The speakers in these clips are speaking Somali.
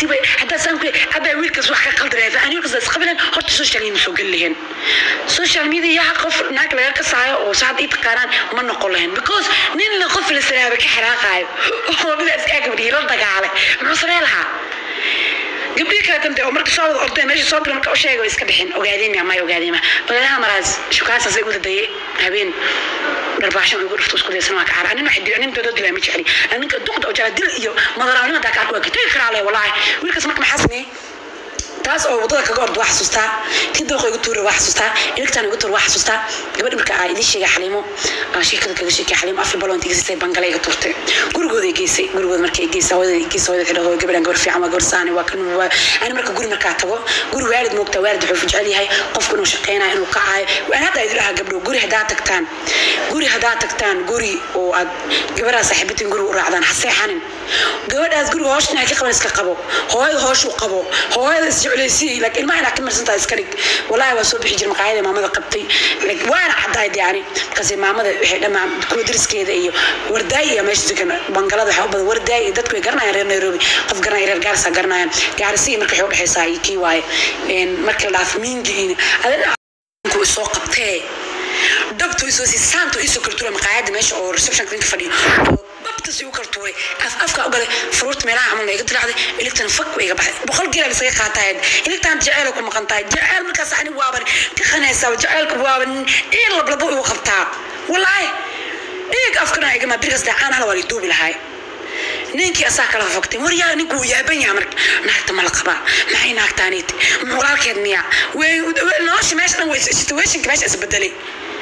duubay haddaa saan ku abaa wiilkaas wax ka qaldanaya ani wiilkaas isqabilan horta social media soo geli lahayn social media qof naag laga kasaayo oo saad ii taqaanaan ma noqon lahayn because nin la qof la salaaba ka xanaaqaayo oo midaas kaa gabdhihii la dagaalay muxuu sameen lahaa gabdhihii kale dambe oo marka soo wada ordeen meesha soo dira marka u sheegay way iska bixin ogaadeen ma may ogaadeen ma baleelaha maraas shukaansaas ay uda dayay habeen dharbaaxshan ugu dhufto isku daysan waa ka xaar anin waxay dil anin doodoo dilaa ma jecli aninka duqda oo jara dil iyo madaraanimo daa ka arko waa ka tegi karaa le walaahi wiilkaas marka maxaa sameeyey taas oo wadada kaga orda waa xasuustaa tii dooqa igu tuura waa xasuustaa iligtaan igu tuura waa xasuustaa gabadh marka aa idin sheegay xaliimo aa sheekada kaga sheekay xaliimo afar baloonta igasisay bangale iga tuurtay gurigooda ay geysay gurigooda markay geysay hooyada ay geysay hooyada xidho hooyo gabadhan gabar fiican waa gabar saani waa kan waa ani marka guri markaa tago guri waalid moogtaa waalid wuxuu jecel yahay qofku inuu shaqeynayo inuu kacaayo waan hadda idin dhahaa gabdho guri haddaa tagtaan guri haddaa tagtaan guri oo aad gabadhaa saaxiibatiin guri u raacdaan ha seexanin gabadhaas guriga hoosh inaa ka qaban iska qabo hooyada hooshuu qabo hooyada isjeclaysi like ilmaha inaa ka marsantaa iska dhig walaahi waa soo bixi jira maqaayada maamada qabtay like waana caddayd yani markaas maamada waxay dhamaan kuwa dariskeeda iyo wardaay iyo meesha degan bangalada waxaa u badan wardaay iyo dadku way garanayaan reer nairobi qof garanaya reer gaarisa garanayaan gaarisi marka waxay udhexaysaa iyo kii waaye marka la dhaaf miingiin adinku isoo qabtee dhabtu isoo si saantu isoo kartura maqaayada meesha oo receptionka ninka fadhiyo babtas igu kartuuray af afka u galay furuurta meelaha camal iga dilacday iligtan fak way iga baxay boqol geela isaga qaataayeen iligtan jaceyl ku maqan tahay jaceyl markaas ani waaban ka qanaysaa jaceylka waaban in lablabo igu qabtaa walaahi dhiig afkana igama birigas dacaan hala waa la duubi lahaay ninkii asaa kala faktay waryaa ninku wuu yaaban yaha marka naagta ma la qabaa maxay naagtaaniiti walaalkeed miya nolosha meesha dhan way situationka meesha isbedelay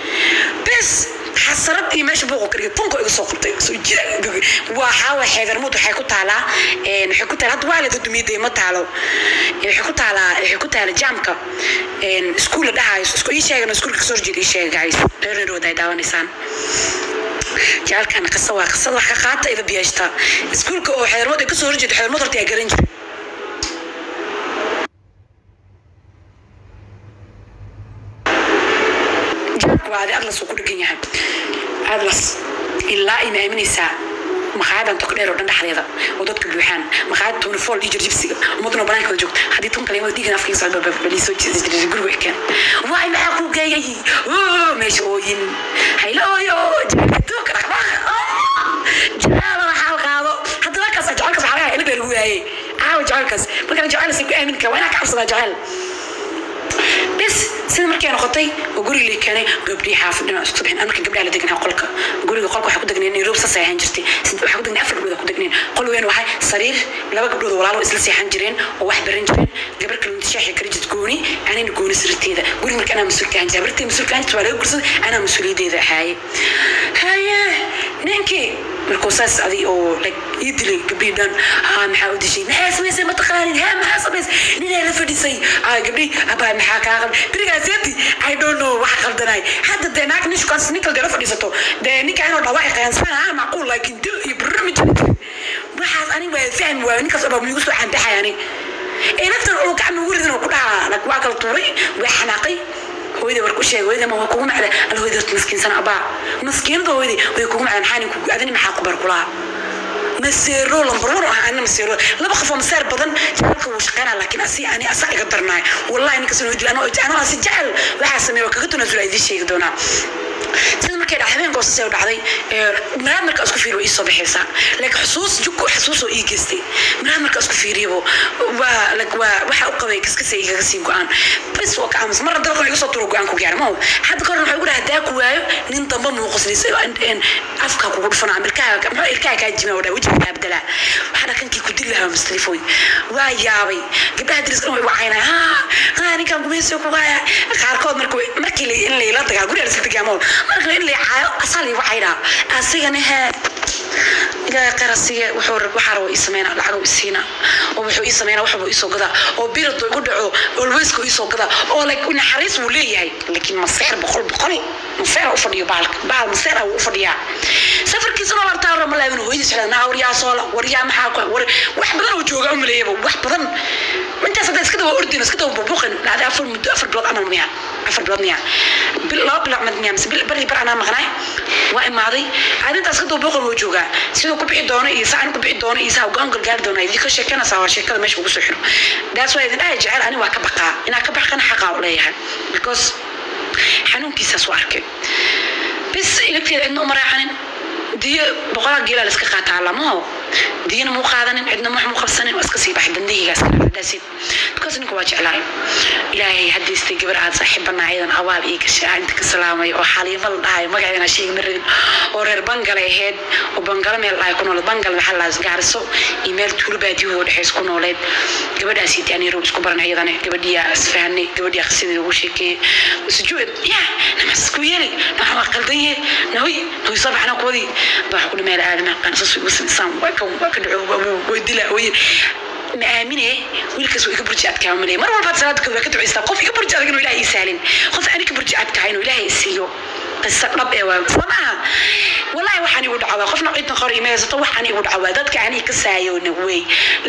bes xasarad iyo meesha buuqu kariga tunka iga soo qabtay soo jira waa xaawa xeedarmud waxay ku taalaa waxay ku taala hadda waa la dadumiyday ma taalo waxay ku taalaa waxay ku taala jaamka iskuul la dhahayo isku ii sheegana iskuulka kasoo horjeeda ii sheega guys reer nairood ay daawanaysaan jacalkana qisa waa qisada wax ka qaata ida biyaashta iskuulka oo xeedarmud ay kasoo horjeeda xeedarmud horta yaa garan jira waa adi atlas uu ku dhegan yahay atlas ilaa ima aaminaysaa maqaayadan toko dheer oo dhan dhexdeeda oo dadka buuxaan maqaayad tony fall iyo jirjibsiga ummaduna banaanka wada joogta haddii tun kaleemada dhiigan afkiisa socda balisoo jiray guriga ekeen waay maxaa kuu geeyay meesha ooyin hayla ooyo jaaladuuka dhaqdhaqa jaala waxaa qaado hadda markaas jacaylkaas waxaa lagaa ilga lagu waayey caawa jacaylkaas markaan jacaylkaas ku aamin kara waa inaa ka cabsadaa jacayl bes sida markay noqotay oo guriga la keenay gabdhii xaafadina isku bixin marka gabdhaha la deganaa qolka guriga qolka waxaa ku degneen nairobi saas ay ahaan jirtay waxaa ku degneen afar gabdhood ku degneen qol weyn waxay sariir laba gabdhood oo walaalo isla seexan jireen oo wax baran jireen gabar kale inta shaaxi kari jirta gooni anina gooni sirteeda guriga marka anaa mas-uulka ahaan jirta bartay mas-uulka ahaan jirta waa laga gursaday anaa mas-uuliyadeeda ahaaye haye ninkii markuu saas adi oo like ii dilay gabdhii dhan haa maxaa u dishay maxaa samaysay ma taqaanin haa maxaa samaysay ninaa la fadhisay aa gabdhii abaa maxaa kaa qaldan berigaa seeti i don't know wax qaldanay hadda dee naag nin shukaansi nin kale dee la fadhiisato dee ninka inuu dhawaaci qayansana haa macquul laakiin dil iyo barnaamij waxaas ani waa fahmi waayo ninkaas oo dhan miigu soo xandaxay ani ee naftan uu gacan ugu ridan oo ku dhahaa like waa kala tuuray waa xanaaqay hooyada war ku sheeg hooyada ma waa kugu macda al hooyada horta maskiinsan abaa maskiinada hooyada way kugu macdan maxaa ninku adani maxaa ku bar kulaha maseero lambar one ah ana maseero laba qof oo maseer badan jacaylka wuu shaqeynaa laakiin asi ani asa iga darnaay wallahi ninkas inuu dil anoo anoo asi jecel waxaa sameeya waa kaga tunaasula idiin sheegi doonaa sida markay dhacday habeen goosasay u dhacday maraad markaa isku fiiriyo ii soo baxaysaa like xusuus jugko xusuus oo ii geystay maraad markaa isku fiiriyabo waa like waa waxa u qabay kaskasa igaga sii go-aan bes waa ka aamus marna dalkan iga soo turo go-aan ku gaara ma hadda ka hor waxay ugu dhaha daa ku waayo nin damba muuqusnaysa afka kugu dhufana ama ilkaha muxuu ilkaha kaa jima oo dhaa wejiga kaa bedelaa waxaa dhakankii ku dil lahaa mustalifoy waa yaabay gabdhaha diriska way wacaynaa haa haa ninkan gumaysiga ku haya qaarkood marka markii in layla dagaa guriga lasga dagaamo marka in lay caayo asaa lay wacaynaa asigana hee ilaahay qarasiga wuxuu rab waxaa rabo ii sameynaa lacag ii siina oo wuxuu ii sameynaa waxba ii soo gadaa oo birad igu dhaco alwayska ii soo gadaa oo like naxariis wuu leeyahay laakiin maseer boqol boqol maseer u fadhiyo baalka baal maseer wuu u fadhiyaa safarkiisana lartaa rama laabin hooyadiis xidhan naa waryaa soola waryaa maxaa ku war wax badan oo jooga u maleeyaba wax badan intaas hadda iska daba ordin iska daba bubuqin dhacday afar muddo afar bilood amal miya afar bilood miya bil laba bilood mad miya mise bil bari bar anaa maqnaay waa imaaday aad intaas iska daba buuqin wuu joogaa sidoo siduu ku bixi doono iyo saa aan ku bixi doono iyo saa go-aan gargaari doono idin ka sheekanaysaa waa sheekada meesha ugu soo xiro daas waa idin dhahay jecel ani waa ka baqaa inaa ka baqana xaqaa u leeyahay because xanuunkiisaas u arkay bis ilagteeda cidna uma raacanin diyo boqolaa geelaa la iska qaataa lamaho diyana muu qaadanin cidna wax muu qabsanin waa iska sii baxay dandahiygaas kadhacdaasid because ninka waa jeclaay ilaahay haddiistay gabar aad saaxiibana ayadan abaal ii gashay ah inta ka salaamay oo xaliimo la dhahay magaceedana sheegi ma rabin oo reer bangale ahayd oo bangalo meel dhahay ku nooleed bangal maxaa la gaariso iyo meel tuulo baadiyahooda dhexeys ku nooleed gabadhaasi taanirow isku baran ayadana gabadhiyaa isfahanay gabadhiyaa qisadeeda ugu sheekeeyey sujuud ya namas isku yeeli naxa waa qaldan yahe nahoy nahoy soo baxna kuwadii baa ku dhimeel aadama qansas igu sinsaan waa ka waa ka dhaco way dilaa way ma aamine wiilkaas waa iga burji adkaa malay mar walbaad salaada kooda ka ducaystaa qof iga burji adag inuu ilaahay ii saalin qof ani ka burji adkaa inuu ilaahay siiyo qisa dhab ee waa soo maaha wallahi waxaan igu dhacdaa qofna cidna qor ima haysato waxaan igu dhacdaa dadka ani ka saayoona wey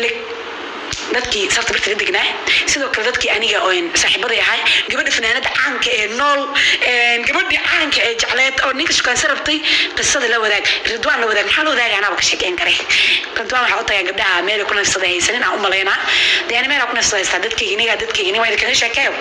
dadkii sarta birta ka degnaa sidoo kale dadkii aniga oon saaxiibaday ahay gabadha fanaanada caanka ee nool gabadhii caanka ee jecleed oo ninka shukaansa rabtay qisada la wadaag ridwaan la wadaag maxaa la wadaagay anaaba ka sheekeyn kare ridwaan waxaa u tagaa gabdhaha meel ku nafsada haysanin aan u malaynaa dee ani meel ku nafsada haystaa dadkayga iniga dadkayga iniga waa idinkaga sheekeeyo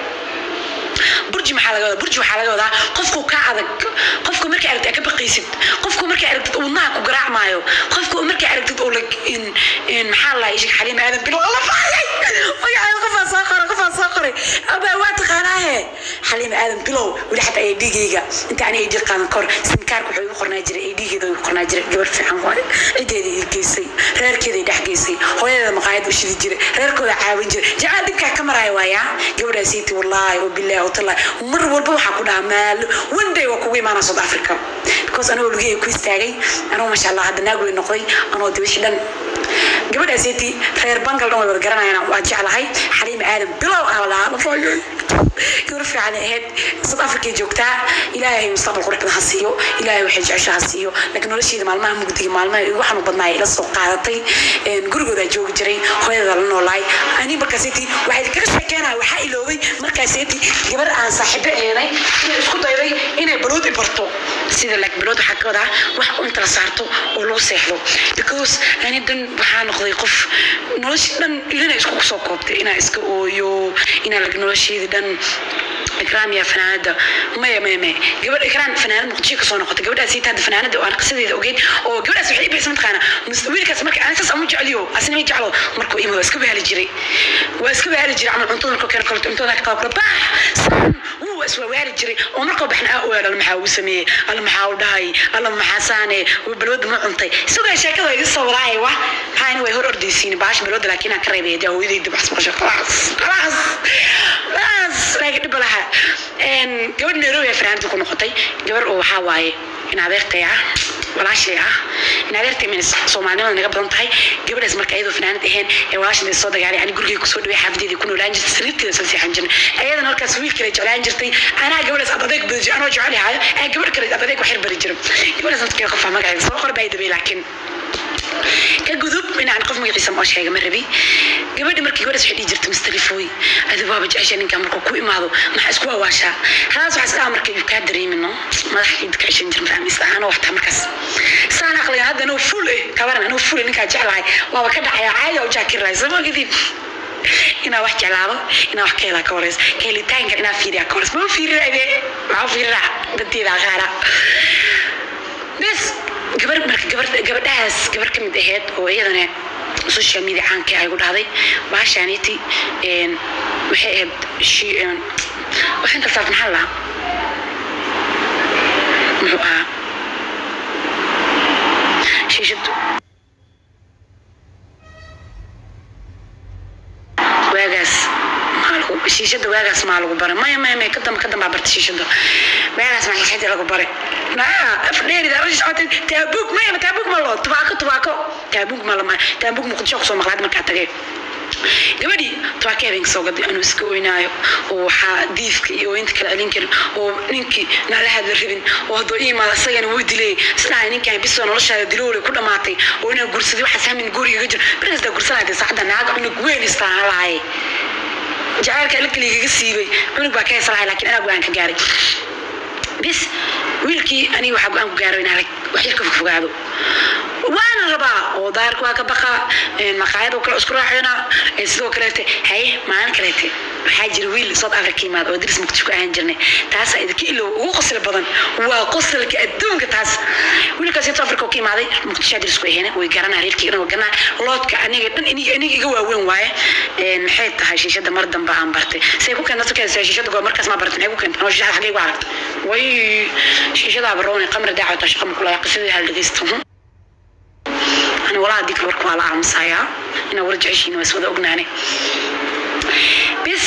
burji maxaa laga wadaa burji waxaa laga wadaa qofku ka adag qofku markay aragtid ka baqaysid qofku markay aragtid wadnaha ku garaacmaayo qofku markay aragtid oo in in maxaa la ishig xaliim aadan bilo la faayay magaca qofaa soo qoray qofaa soo qoray abaa waa taqaanaahe xaliim aadan bilow weli xataa ay dhigayga inta ani ay qaadan kor simkaarka wuxuu igu qornaa jiray ay dhigeeda igu qornaa jiray gabar fiican waaye cideeda ii geysay reerkeeda dhex geysay hooyadeeda maqaayad u shidi jiray reerkooda caawin jiray jacayl dhibkaa ka maraayo waaya gabadhaasiiti wallaahi oo bilaahi watallahi mar walba waxaa ku dhahaa maalo one day waa kugu imaanaa south africa because anigoo lugihey ku istaagay anoo masha allah hadda naag wey noqday anoo dibishi dhan gabadhaasiiti reer bangal dhan way wada garanayaan waa jeclahay xaliim aadan bilow ah la dhahaa gabar fiican ahayd south africa joogtaa ilaahay mustaqbal qurux badan ha siiyo ilaahay waxay jecesha ha siiyo laakiin nolosheeda maalmaha mugdiga maalmaha igu xanuun badnaay ila soo qaadatay gurigooda joogi jiray hooyada la noolaay ani markaaseti waxay kaga sheekeenaya waxaa iloobay markaaseti gabar aan saaxiibo eenay inay isku dayday inay balood i barto sida like balood waxaa ka wadaa wax inta la saarto oo lagu seexdo because ani dan waxaa noqday qof noloshii dhan ilina isku soo koobtay inaa iska ooyo inaa like nolosheedii dhan ikraam ya fanaanada maya maya maya gabadh ikraam fanaanad muqdisho kasoo noqotay gabadhaas siita hadda fanaanada oo aan qisadeeda ogeyn oo gabadhaas waxay ibixisa mataqaana wiilkaas marka aan saas amu jecliyo asina ma jeclo markuu imo waa iska bahali jiray waa iska bahali jiray camal cuntada markuu keeno kaleto cuntada ka qaab bax saan wuu waa iswawaali jiray oo markuu baxna aa ogaal alla maxaa uu sameeyey alla maxaa u dhahay alla maxaa saane balwada ma cuntay isagoo sheekada iga soo waraaya wa maxaa way hor ordaysiin baash balwada laakiin aan ka reebay dee hooyadayda baxs maqasho khalaas khalaas khalaas laakiin dhib laha gabadh nairobi fanaanada ku noqotay gabar oo waxaa waaye in adeertay ah walaashay ah in adeertay min soomaalinimada naga badan tahay gabadhaas marka iyadoo fanaanad ahayn ee walaashay soo dagaalay ani gurigay kusoo dhaway xaafadeedii ku noolaan jirtay sariirteeda soo seexan jirnay ayadana halkaas wiil kale jeclaan jirtay anaa gabadhaas abadeeg badi jir anoo jecel yahayo ee gabadh kale abadeeg waxyar bari jiro gabadhaas dadkeeda qofaa magaceeda soo qor baa dabay laakiin ka gudub inaan qof magaciisa moo sheega ma rabi gabadhi markii gabadhaas waxay dhihi jirtay mistarifoy adi waaba jecesha ninkaa markuu ku imaado maxaa isku waawaashaa halaas waxaa isdhaha marka iyu kaa dareemino madaxa ciid ka ceshan jir mafahmaysa anoo waxtaa markaas saan aqligan hadda anoo full eh kabaran anoo full ninkaa jeclahay waaba ka dhacaya caadi u jaakirahay sama ogidin inaa wax jeclaado inaa wax ka helaa ka horeys ka helitaanka inaa fiiriyaa ka horeys ma fiirinaade maxaa fiirinaa danteeda aqaana bes gabar marka gabar gabadhahaas gabar ka mid ahayd oo iyadana social media caanka ay ku dhahday baashaaniti waxay ahayd waxaan kaltaas maxaa lahaa muxuu ahaa shiishadu waagaas shiishada waagaas maa lagu baray maya maya maya kadamba kadambaa barta shiishada waagaas maa shiishada lagu baray afdheerida arash socotay taabug maya taabug ma loo tubaako tubaako taabug ma lama taabug muqdisho kusoo maqlaad markaa tagay gabadhii tubaaka habeenka soo gaday anuu iska oynaayo oo waxaa diifka iyo ooyinta kala celin karin oo ninkii nala hadla rabin oo hadduu ii imaado isagana wuu dilay isdhahay ninkan bisoo noloshaada diloole ku dhamaatay oo inaa gursaday waxaas hamin guriga jir markaasdaa gursanayda saacadda naaga cunug weyn istaan lahaye jacaylka ilkaligaga siibay cunug baa ka heesa lahay laakiin anaa go-aan ka gaaray bis wiilkii aniga waxaa go-aan ku gaaray inaa wax yar ka fogfogaado waana rabaa oo daarka waa ka baqa maqaayad oo kale isku raacayna sidoo kaleete haye maalin kaleete waxaa jira wiil south africa yimaad oo diris muqdisho ku ahaan jirnay taasaa idinka ilow ugu qosli badan waa qosalka adduunka taas wiilkaas south africa oo ka imaaday muqdisho diris ku ahayna way garanaa reerkii dhan way garanaa loodka aniga dhan iniga iniga iga waaweyn waaye maxay tahay shiishada mar dambe aan bartay say ku keenta tukaysa shiishada goor markaas ma bartay maxay ku keenta oo shiishada xagee ku aragtay way shiishada baroon qamar daacada shaqo kula qisadii hal dhageysto أنا ولا أديك الورك ولا عم سايا أنا ورجع شيء ناس وذا أغناني بس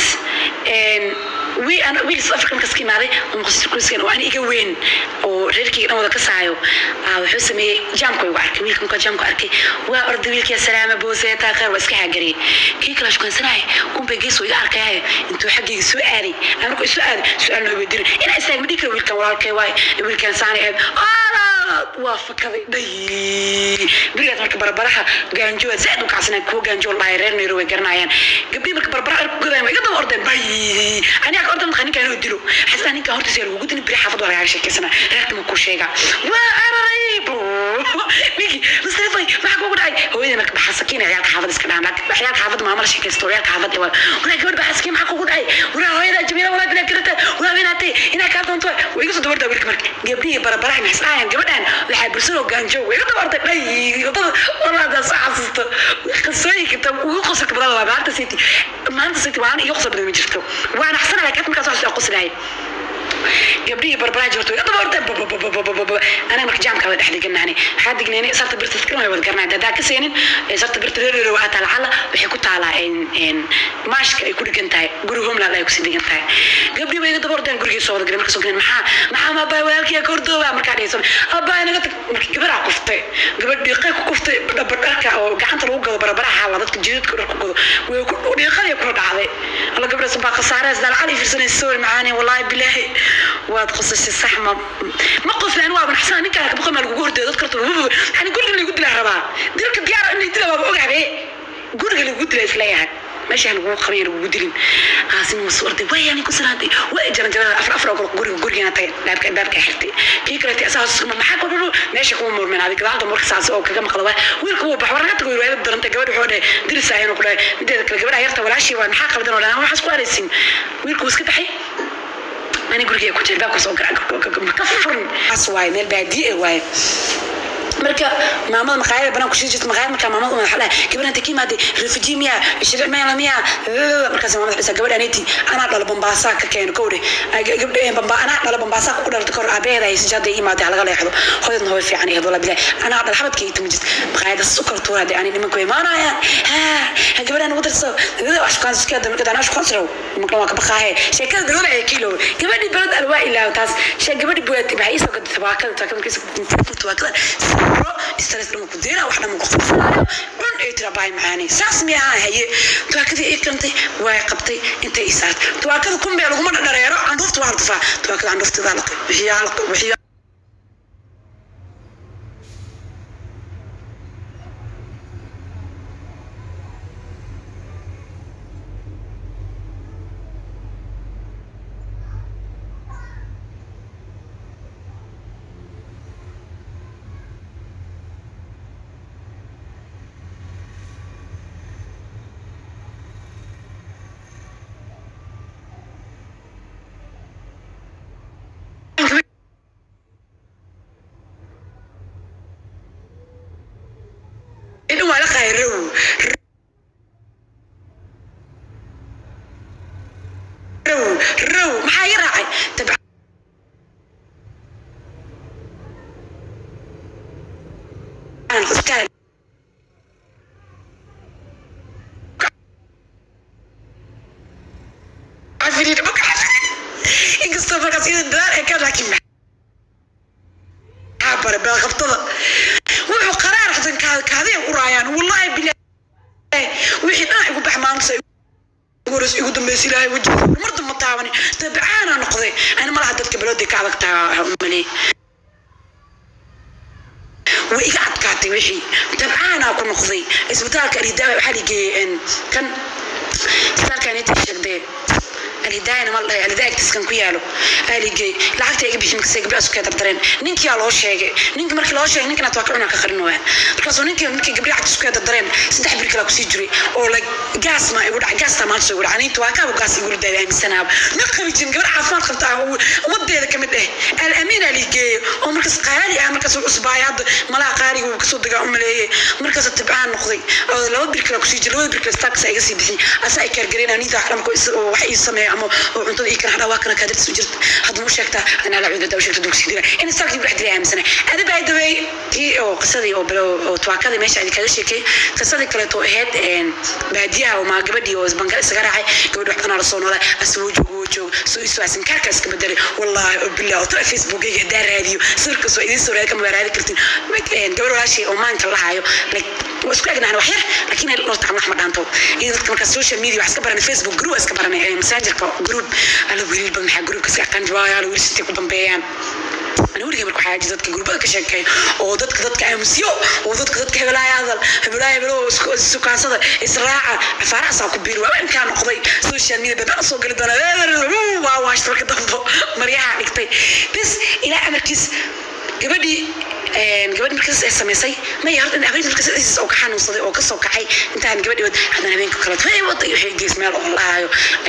إن وي أنا ويل سوف أفكر كسكين عليه ومقصد كل سكين وأنا إيجا وين وريركي أنا وذا كسايو أو حسمي جام كوي وعرك ويل كم كجام كأركي وأرد ويل كيا سلامة بوسة تاخر واسكي حجري كي كلاش كان سناي كم بيجيس ويا أركي هاي أنتوا حقي سؤالي أنا كل سؤال سؤال ما بدير أنا أسأل مديك ويل كان ولا كي واي ويل كان ساني آه waa fakaday dhay berigaas marka barbaraha gaanjooa zaaid u kacsanaa kuwa gaanjoo lahay reer nairobi way garanayaan gabdhii marka barbara ku gadaan way iga daba ordeen bay aniga ordan maqa ninkaan inuu dilo xasaa ninkaan hortiisa lagugu dini beri xaafad waa lagaaga sheekeysana reerka ma kuu sheega waa araray ninki mustafay maxaa kugu dhacay hooyada marka baxasakiin ciyaalka xaafad iska dhahan ciyaalka xaafad maamala sheekaysto ciyaalka xaafad waa walaa gabadh baxasakiin maxaa kugu dhacay walaa hooyada jamiila walaa bilaa karata walaa binaatay inaa kaa doonto way iga soo dabardaa wiilka marka gabdhihii barbaraha maxay dhahayan gabadhan waxaa bulshada gaanjo way iga dabartay dhay wadada walaadaas soo xasuusto qisooyinka ta ugu qosolka badan waa maanta city maanta city waan iyo qosol badan ma jirto waan axsana laakiin markaas wax soo qoslahay gabdhihii barbaraha jirto iga dabartay anaga marka jaamka waa dhex deganahani waxaa degnayna sarta birta iskana way wada garanay hadaa ka seenin sarta birta reereero waa taala cala waxay ku taalaa maashka ay ku dhigan tahay guri homeland ay kusii dhigan tahay gabdhii bay iga dabarteen gurigii soo wada galay marka soo galay maxaa maxaa ma abaa walaalkii ka hordooba markaa dhaysan abaa inaga tag marka gabaraa kuftay gabadh dhiiqay ku kuftay dhaba dharka oo gacanta lagu gado barbaraha waa dadka jidadka dhar ku gado way ku dhiiqadii kula dhacday alla gabdhaas baa khasaarees daal cali fiirsanaysa sawir macaani wallaahi bilaahi waad qosashay sax ma ma qoslaan waa banaxsan ninkaan ka baqay ma lagu hordeeyo dadka karto yani guriga lagu dilaa rabaa dilka diyaar in la dila waa ogaabe guriga lagu dilaa isleeyahay meesha lagu qabay lagu dilin aasin waa soo orday way yani ku sanaantay way jaran jaran afar afar oo guriga guriga tay daabka daabka xirtay kii kale tii asaas ma maxaa ku dhulu meesha kuma murmeen adiga gadaal marka saas oo kaga maqla waa wiilku wuu baxwar naga tago riwaayad daranta gabadh wuxuu dhahay diris ayaan ku dhahay mideeda kale gabadha yarta walaashii waa maxaa qaldan oo dhahay waxaas ku araysin wiilku iska baxay أنا أقول لك كنت باكل صوت كفر أسواي من البادية واي marka maamada maqaayada banaan kusii jirta maqaayada markaa maamada uma xalaa gabadhan inta ka imaade refugee miya sharic meela miya markaas maamada xisa gabadha aniti anaa dhala bambaasaa ka keeno kowdhe gabdha bamba anaa dhala bambaasaa ku dhalatay kahor aabeheeda ay sijaada imaade halaga leexdo hooyadna hooy fiican iyo wala bilaay anaa dhala xabadka iyo timajist maqaayada su kala tuura hadee ani nimanku imaanayaan ha gabadhan ugu darso wax shukaan sukeeda marka anaa shukaan sirow marka waa ka baqaahe sheekada dagala ee kiilo gabadhi balad alwaa ilaa taas shee gabadhi buwaati waxay isoo gaday tabaakada tabaakada tabaakada stress dhan ku deena wax dhan ku qofsanayo dhan ay tira baay macaani saas mi aha haye tuwaakadii ay kantay way qabtay intay isaart tuwaakada kumbe laguma dhareero andufta waa dufaa tuwaakada andufta daa laqay wixiyaa laqay wixiyaa إنه ولا خيرو رو رو maxaa ii raacay tabca iska عفريت بك inkastoo markaas ida dadaal ay ka laakiin maxaa bare beel qabtada wuxuu qaraar xasan kaadaya u raayaan wallaahi bilaahi wixii dhinac igu bax maanta goras igu dambaysi ilaahay wajiga mar damba taabani tabcaana noqday ani malaha dadka balooday ka adag taha umaleey way iga adkaatay wixii tabcaanaa ku noqday isbitaalka aridaawa waxaa ligeeyey kan isbitaalkan inta sheegdee alidaayana ma dhahay alidaa agtiiskan ku yaalo aligey lacagta iga bixin markasay gabdhaha isku kee dardareen ninkiyaa loo sheegay ninki markii loo sheegay ninkanaad waa ka cunaa ka qarin waa markaasoo ninkii markii gabdhaha agtiis ku kee dardareen saddex bir kalaa kusii jiray oo like gaas ma igu dhacay gaastaa maanta soo igu dhacay aniinta waa kaaba gaas igu ridaaya aaminsanaaba ma qabi jirin gabar caafimaad qabtaa oo ummadeeda ka mid ah alamiin aa liigeeyo oo markaas qaali ah markaas uu cusbaaya hadda malaha qaaliga uu kasoo degaa u maleeyay markaas tibcaan noqday oo laba bir kale kusii jira labada bir kale staakas iga sii bixin asa ay kaargareen aniinta dhamko wax ii sameeya ama oo cuntada ii kana hadhaa waa kana kaadirta soo jirta hadda mu sheegtaa anaa la cuudada u sheegta dugsi dira in istaakii buu dhex dilay aaminsana ada baa dawey kii oo qisadii oo bilo oo tuwaakadii meesha idin kaga sheekay qisadii kaleeto ahayd baadiyaha oo maa gabadhii oo bangal isaga raacay gabadhi waxbanaa la soo noolay asa wuu joogo wuu joogo soo isu asin kaarka iska bedelay wallahi oo billah oo tara facebookayga hadaa raadiyo sawirkaas waa idiin soo raadi kama raadi kartin gabadh walaashii oo maanka la hayo like waa isku egnahan wax yar laakiin ay dhorta wax ma dhaanto iyo dadka markaa social media wax iska baranay facebook group iska baranay messengerka group ala wiilba maxaa groupka iska aqaan jawaaya ala wiil sitay ku dambeeyaan أنا ورجع مركو حاجة ذاتك جروبات كشكاي أو ذاتك ذاتك أمسيو أو ذاتك ذاتك هبلاي هذا هبلاي بلو سكان صدر إسراع فرع صاحب كبير وين كان قضي سوشيال ميديا بدأ صوق اللي دنا واو واش ترك ضبطه مريحة نكتي بس إلى أمركز gabadhii gabadhi markaas ay samaysay ma yaard in habeenkii markaas ay soo kaxan usday oo ka soo kacay intaan gabadhii wad hadan habeenka kale way waday waxay gees meel oo laayo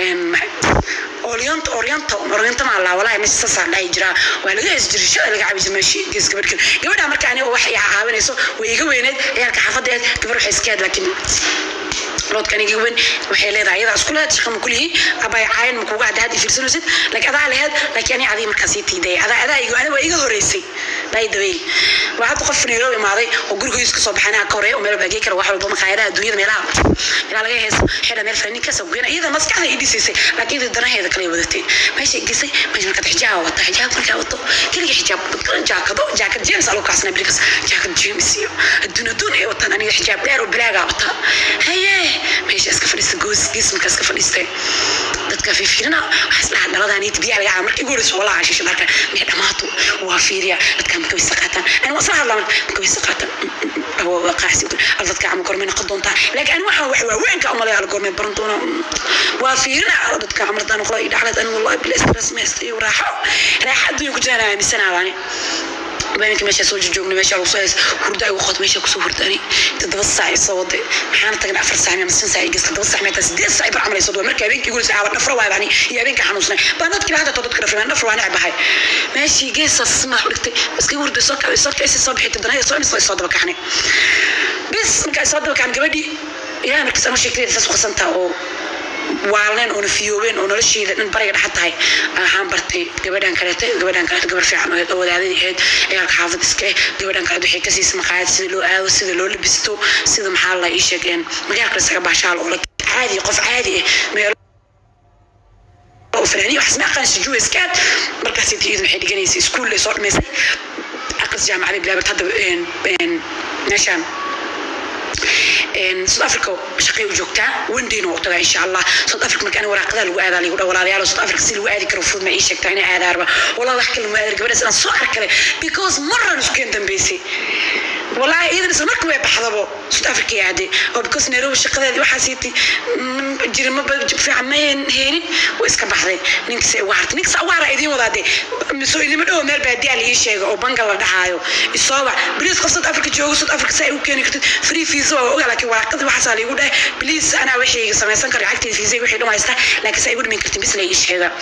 orient orient orient ma la walahi mis sasa dhaay jira waa laga is jirisho laga cabi jiray meeshii gees gabadh kale gabadha marka aniga wax ay caawinayso way iga weyneed ciyaalka xaafadda gabar waxay iska laakiin loodkan iga weyn waxay leedahay iyada isku leed shaqo kullihi abay caayin ma kuga hadda fiirsanaysid like adaa lehed laakiin ani adii markaas ii tiiday adaa adaa iga aniga waa iga horeysay by the way waa hadda qof Nairobi imaaday oo gurigiisa kasoo baxay anaa ka horeeya oo meel baagay kara wax walba maqaayadaha adduunyada meelaha meelaha laga heeso xidha meel fanaaniin kasoo goyna iyada maskaxda ii dhisaysay laakiin iyada danaheeda kale wadatay meesha gisay meesha markaad xijaab wata xijaab markaa wato keliga xijaab jaakado jaakad james aloo kaasna bilikas jaakad james iyo adduun adduun ay wataan aniga xijaab dheer oo bilaaga wata haye meesha iska fadhiista goos gees markaa iska fadhiistay dadka fiirfiirina waxaas dhaha dhaladaan iyo biyaha laga caba marka igu horeyso walaa cashisha dharka mee dhamaato waa fiiriya dadka marka way saqaataan ani waa isla hadlaa marka way saqaataan qaacsi al dadka ama gormay noqon doontaa laakiin ani waxaan wax waaweynka umalaya al gormay baran doona waa fiirina dadka amartaan noqda iyo dhaclad ani wallahi bila stress meesta iyo raaxo raaxo adduunka ku jiraan aaminsanaadani habeenkii meesha soo joogna meesha lagu soo hees hurda ay waqti meesha kusoo hurdani toddoba saac soo waday maxaana tagnay afar saac ama shan saac gas toddoba saac meeta sideed saac bar camal ay soo dhawaa markii habeenkii guriga saacada dhafra waay bani iyo habeenkii xanuunsanay baan dadkii hadda dadka dhafra dhafra waan necbahay meeshii geesaas ma dhigtay iska hurda soo kacay soo kacay soo bixitay danaya soo imisoo soo daba kaxnay bis markaa soo daba kaxan gabadhii ilaahay markaas ama sheekay saas qasantaa oo waaleen oona fiyoobeen oo nolosheeda dhan bariga dhexa tahay waxaan bartay gabadhan kaleete gabadhan kaleete gabar fiican oo wadaadadii ahayd ciyaalka xaafad iska eh gabadhan kaleete waxay ka siisay maqaayad sida loo aado sida loo labisto sida maxaa la ii sheegeen magaalka isaga baashaal oo caadi qof caadi ah meelo فلانية وحسنا قان سجوا اسكات مركز سيدي إذن حيدي جنيسي سكول اللي صار ميسي أقص جامعة بلا بتهدى بين بين نشان south africa shaqay u joogtaa wendiina u tagaa insha allah south africa marka ani waraaqada lagu aadaa lagu dhawalaalayaal south africa si lagu aadi karo fudud ma ii sheegtaa inay aadaarba walaa wax kale lagu aadar gabadhaas inaan soo arkale because maran isku keen dambeysay والله إذا نسمع مركب بحضبه سود أفريقيا عادي أو بكوس نيروبي الشقة هذه واحد سيتي جري ما بجيب في عمين هيني وإسكا بحضي نكس وارت نكس وارا إيدين وضعدي مسوي اللي مدعو مال بعدي على إيش شيء أو بنجلا دحايو الصابع بليز قصة أفريقيا جو سود أفريقيا ساي وكان يكتب فري فيزا وقال لك ورقة واحد صار يقول بليز أنا وحي سمع سنكر عكتي فيزا وحي لو ما يستا لكن ساي يقول من كتب بس لا إيش هذا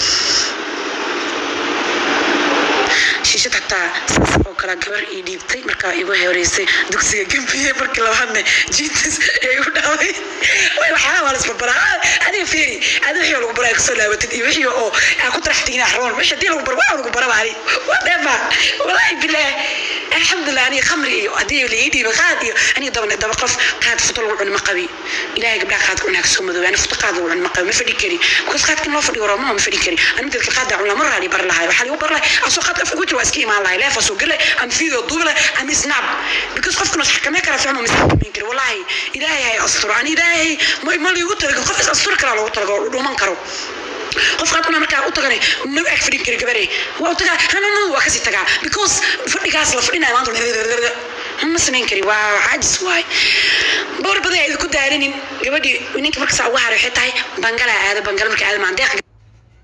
shiishad xataa saas oo kale gabar ii dhiibtay markaa igu horeysay dugsiga gembiye markii labaadna jiintas ee igu dhacday waxaa waa lasbarbaraa adiga fiiri adiga wixii lagu baraa kusoo laabatid iyo wixii oo aa ku taraxtigin axroon meesha hadii lagu bar waa lagu baraba ani waa dheefa walaahi bilaah alxamdulilah aniga khamri iyo haddii la ii dhiiba qaad iyo aniga daba daba qof qaad futo lagu cuni ma qabi ilaahay gabdhaha qaadka cunaa kasoo madoobe ani futo qaad lagu cuni ma qabi ma fadhi kari because qaadkan loo fadhiyo roma ma fadhi kari aniga dadka qaadda cunaa mar raali bar lahay waxaa ligu bar lahay asoo qaadka afka ku jira waa iska imaan lahay leefa soo gale am fiidoo duubi lahay am snap because qofkan is xakamee kara fahmo mis xakameyn kari walaahi ilaahay hay asturo ani ilaahay ma ma liigu talagal qof is asturi karaa loogu talagal oo dhuuman karo qof qaad una markaa u tagane ma ag fadhin kari gabare waa u tagaa hanana waa kasii tagaa because fadhigaas la fadhinayo maanta ma samayn kari waa caajis waay boor badan ay ku daarinin gabadhii ninka markasaa ugu haray waxay tahay bangala aada bangala marka aada maandeeq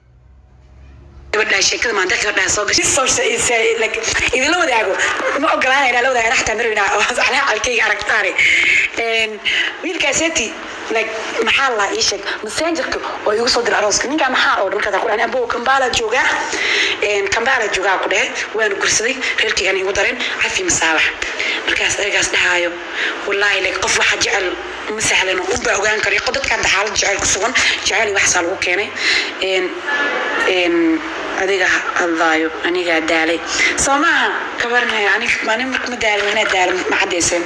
gabadha sheekada maanta gabadha soo gashay soo shay like idinla wadaago ma ogolaanayna la wadaaga xataa marina oo saxna halkayga aragtaane een wiilkaaseti like maxaa la ii sheeg messengerka oo igu soo diray arooska ninkaa maxaa oo dhankaas ku dhahan abo kambala jooga een kambala jooga ku dhahe waan gursaday reerkaygan igu darin cafi masaabax markaas ergaas dhahaayo wallaahi like qof waxa jecel ma sahlan un baa ogaan kara dadka hadda xaalad jecel ku sugan jecel iyo waxsaa lagu keenay een een adiga hadlaayo anigaa daalay soo maaha kabarnaya anig anig marka ma daalin inaa daalin ma caddayseen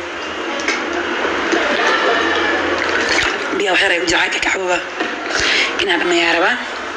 biyaa waxyar ay u jircayka kacbaba inaa dhamayaa rabaa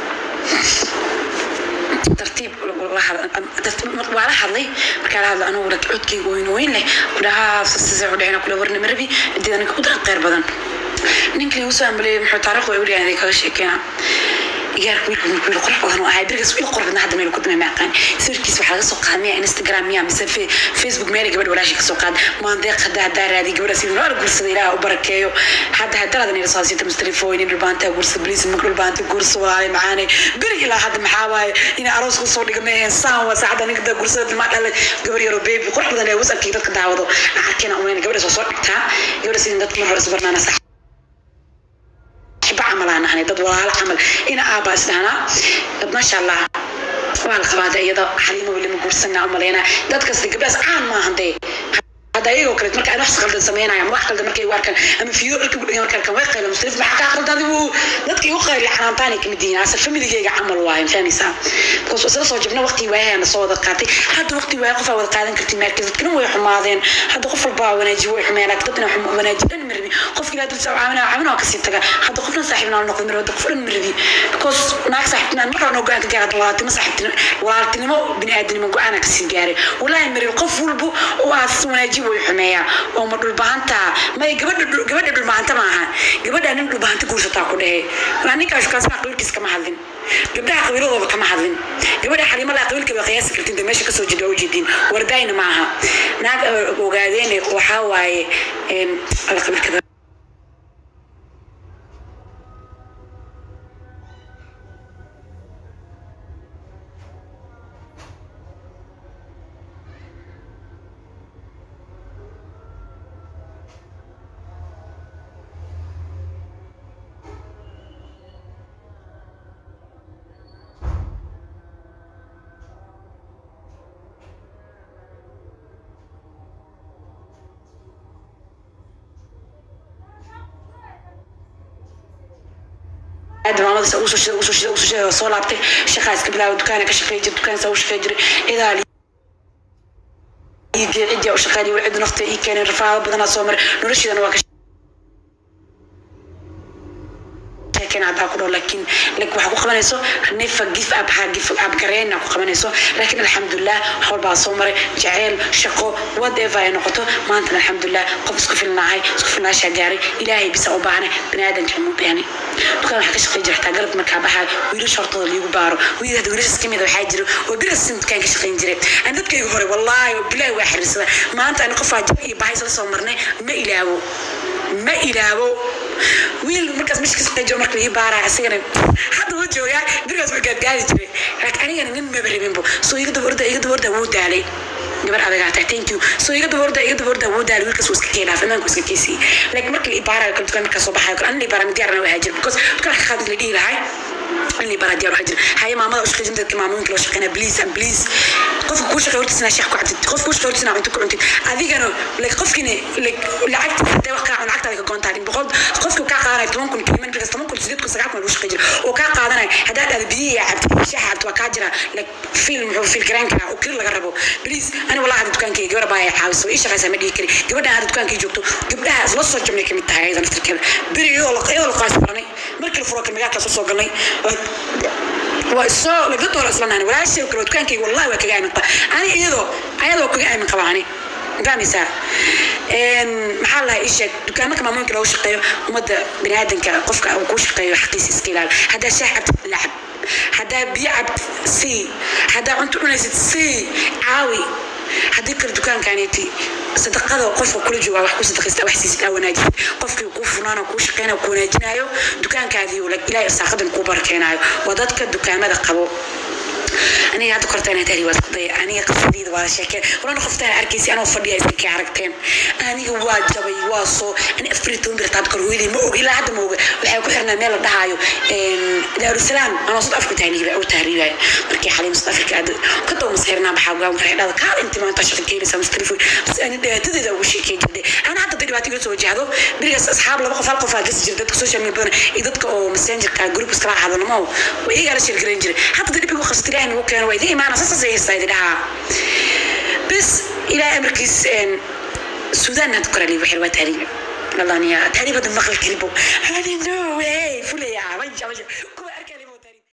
tartiib waa la hadlay markaa la hadla anugu lak codkayga weyn weyn leh kudhahaa sase udhexina kula warna marabi intii aniga ku qeyr badan ninkii ugu soo ambaliyay muxuu taariikhda ay weligaa iday kaga sheekeena iyaarka wiilka wiil qurux badan oo ahay berigaas wiil qurux badan hadda meel ku damay maaqaan sawirkiisa waxaa laga soo qaad miya instagram miya mise facebook meel gabadh walaashii kasoo qaad maandeeq hadda haddaa raadi gabadha sidii nool guursada ilaah u barakeeyo hadda haddaladan ila soo siita mustelefooyin dhulbaanta guursa bliis mak dhulbaanta guursa walaale macaane beri ilaa hadda maxaa waaye inay aroos kusoo dhiga meeheen saan waa saacadda ninka daa guursada dilmaa dhalay gabar yaroo beebi qurux badan ee wasabkii dadka daawado arkena umayna gabadha soo soo dhigtaa gabadha sidii dadka mar hore isbarnaana sax ba camal aan ahnay dad walaalo camal ina aabaa isdhahnaa maasha allah waa la qabaada iyada xaliimo weli ma guursanaa umaleynaa dadkas gabdhaas caan maahan dee hadda ayagoo kale marka aan wax qaldan sameynaya ama wax qaldan markay u arkaan ama fiido dharka gudhagan markay arkaan way qayla mustarif maxaa kaa qaldan adigu dadka igu qayli canaantaanay kamid yihiin asal familigeyga camal waaye fahmaysaa because isla soo jabna waqti waayana soo wada qaatay hadda waqti waaya qofaa wada qaadan karti maarkis dadkana way xumaadeen hadda qof walbaa wanaaji way xumeen laakiin dadna wanaaji dhan marbi qofki ilaa dulsa caawinaa caawinaa kasii taga hadda qofna saaxiibnaa noqdo marbi hadda qof dhan marbi because naag saaxiibtinaan mar horena go-aan ka gaara walaaltimo saaxiibtinimo walaaltinimo biniaadanimo go-aana kasii gaaray walaahi marbi qof walba oo aas wanaaji way xumeeyaa oo ma dhulbahanta may gabadha gabadha dhulbahanta maaha gabadha nin dhulbahanta guursataa ku dhehe ninkaas kaasmaa qabiilkiis kama hadlin gabdhaha qabiiladooda kama hadlin gabadha xaliimo laa qabiilka waa qiyaasi kartin de meesha kasoo jeeda ujeedin wardayna maaha naag ogaadeene waxaa waaye ala qabiilkada aad maamada sa usoo shida usoo shida usoo shida soo laabtay shaqaa iska bilaaba dukaana ka shaqeey jiray dukaan saa u shaqeey jiray idaal ii gee cidii u shaqeynay wal cid nafta ii keenay rafaado badanaa soo maray noloshiidana waa ka sheekeen haddaa ku dhaw laakiin like waxaa ku qabanayso nefa gif ab ha gif ab gareyna ku qabanayso laakiin alxamdulilah wax walbaa soo maray jaceyl shaqo whatever ay noqoto maantana alxamdulilah qof isku filnaahay isku filnaashaa gaaray ilaahay bisa u baahnay baniaadanka mu baahnay dukaan waxaa ka shaqeyn jira xitaa galab markaa baxaa wiilasha hortooda liigu baaro wiil hadda wiilashas kamid waxaa jira oo birasin dukaan ka shaqeyn jiray aan dadkayga hore wallaahi oo bilaahi waa xiriirsada maanta ani qofaa jab iyo bahay isla soo marnay ma ilaawo ma ilaawo wiil markaas meesha ka shaqeyn jiro marka ii baaraya isagana hadda wuu joogaa birigaas waa gaadgaadi jiray laakiin anigana nin maba rabinbo soo iga daba orda iga daba orda wuu daalay gabar adagaa tahay thank you soo iga daba orda iga daba orda wuu daalay wiilkaas wuu iska keenaa fanaanku iska keesiyey like marka la ibaarayo kale dukaan markaa soo baxayo kale anila ibaara diyaarna waa jira because dukaan ka qaadid la dhihi lahay اللي برا ديالو حجر هاي ماما وش خجنت كما ممكن لو شقينا بليز ام بليز قف كوش خيرت سنا شيخ كعدت قف كوش خيرت سنا عمتو كنت هذيك انا لك قف كني لك لعقت حتى وقع عن عقت هذيك كونت هذيك بقول قف كو كقانا تمام كن كلمه بس تمام كن سيدك سقاك وش خجر وكا قادنا هذا هذا بدي عبد شيخ عبد وكاجرا لك فيلم هو في الجران كان وكل اللي قربوا بليز انا والله هذا دكان كي جبر باي حاوس ايش غاس ما ديكري جبرنا هذا دكان كي جوجتو جبرها لا سو جمله كميت tahay aydan aftirkeeda beri iyadoo la iyadoo la qaas baranay markii la furo kalmagaadka soo soo galnay waa soo laga doora islanaani walaashay kale dukaankayga wallahi waa kaga aamin qaba ani iyadoo ayadoo kaga aamin qaba ani fahmaysaa maxaa lahaa ii sheeg dukaamaka maamuinka loogu shaqeeyo ummadda biniaadanka qofka uu kuu shaqeeyo xaqiisa iska ilaali haddaa shaah cabtid lacab haddaa biyo cabtid sii haddaa cunto cunaysid sii caawi haddii kale dukaankaaniti sadaqada qofka kula jooga wax ku sadaqaysta wax siisid aa wanaajisid qofkii kuu funaana kuu shaqeynayo ku wanaajinayo dukaankaadii ilaahay irsaaqadan kuu barakeenaayo waa dadka dukaamada qabo aniga hadda korta inaa tahri waa isku daya aniga qisadeyda waa sheekeen walana qoftaan arkaysi anoo fadhiya idinkay aragteen aniga waa jabay waa soo ani afar iyo toban bir taad kor hooyaday ma og ilaa hadda ma oga waxay ku xirnaa meel la dhahaayo daarusalaam anoo sud afrika tahriiba u tahriibaya markii xaliim sud afrika aad ka doo masxirnaa baxaa gogaan waxay dhahda kaal inti maanta shaqa keenaysa mas telefon bas ani dhibaatadeeda ugu sheekey jirtay ana hadda hadday dhibaato iga soo wajahdo berigaas asxaab laba qof hal qof aa gasi jira dadka social media badan iyo dadka oo messengerka group iskala hadalmo way iyagaa la sheergarayn jiray hadda hadda dhib igu qasti ilaahay nagu keeno waa idin imaana sasaas ay haystaa idin dhahaa bas ilaahay amarkiis suudaan had korali waxay waa tahriiba والله أنا تعريبا مغل كلبه أنا نو واي فولي يا رجع